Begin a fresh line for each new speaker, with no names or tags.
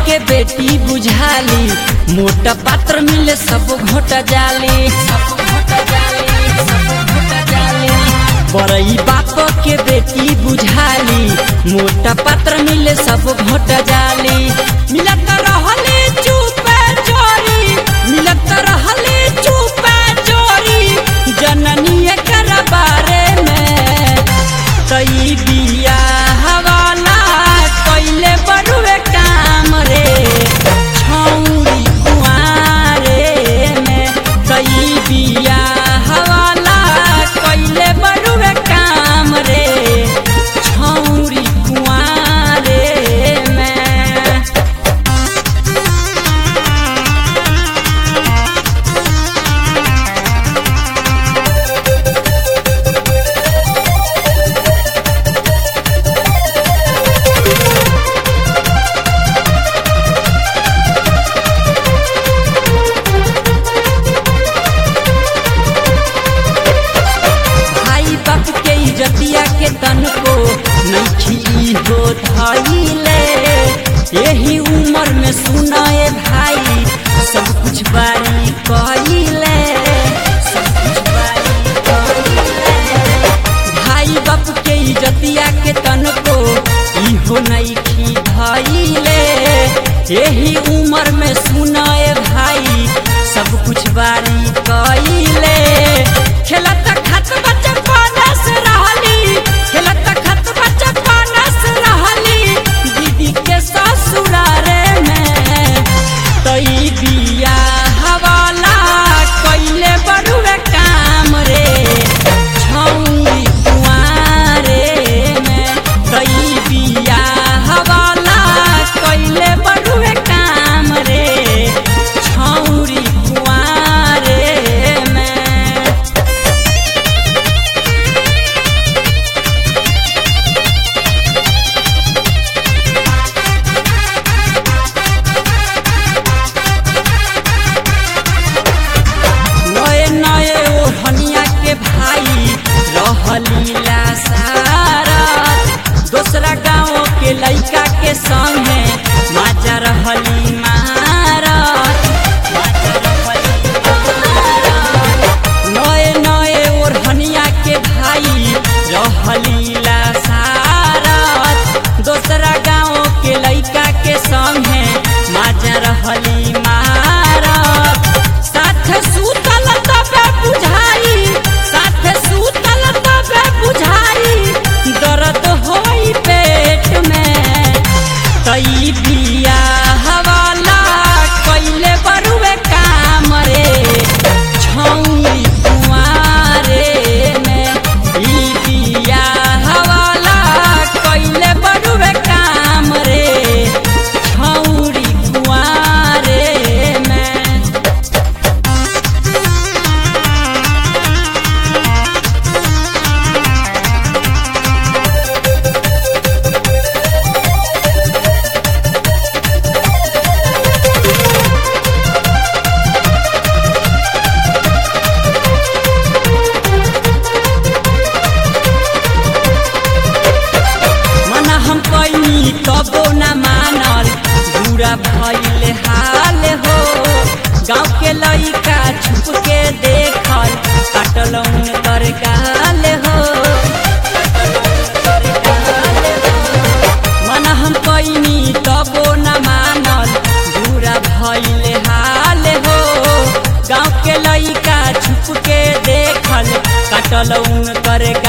के बेटी बुझाली मोटा पात्र मिले सब घोट जाली सब घोट जाली सब घोट जाली बड़ई बाप के बेटी बुझाली मोटा पात्र मिले सब घोट जाली मिलत रहले चुपे चोरी मिलत रहले चुपे चोरी जननी एकर बारे में कई बिया हवाला कैले बड़ुए काम रे छौरी कुआरे में कई बिया हवाला कैले बड़ुए काम रे छौरी कुआरे में भाई बाप के इज्जतिया के तन को नैखी हो धैले यही उम्र में सुनाए भाई सब कुछ बारी कइले सब कुछ बारी कइले भाई बाप के इज्जतिया के तन को इहो नैखी धैले यही उम्र में सुनाए भाई सब कुछ बारी कइले खेलत खत बच्चा पानस रहली खेलत खत बच्चा पानस रहली दीदी के ससुरारे में तई बिया हवाला कइले बड़ुए काम रे छौरी कुआरे में तई बिया हवाला कइले बड़ुए काम रे छौरी कुआरे में नए नए ओढ़निया के भाई रहलीला सारा दूसरा गाँव के लइका के संगे माजा रहली मारत नए नए ओढ़निया के भाई रहलीला सारत दूसरा गाँव के लइका के संगे माजा रहली मारत साथ सुतल तबे बुझाई साथ सुतल तबे बुझाई दर्द होई पेट में कई बिया हवाला कैले बरुए काम रे छौरी कुआरे में ई बिया हवाला कैले बरुए काम रे छौरी कुआरे में मना हम कैनी तबो न मानल बुरा भइले हाल हो गाँव के लइका छुप के देखल काटल कर गाल हो मना हम कैनी तबो न मानल बुरा भइले हाल हो गाँव के लइका छुप के देखल काटल कर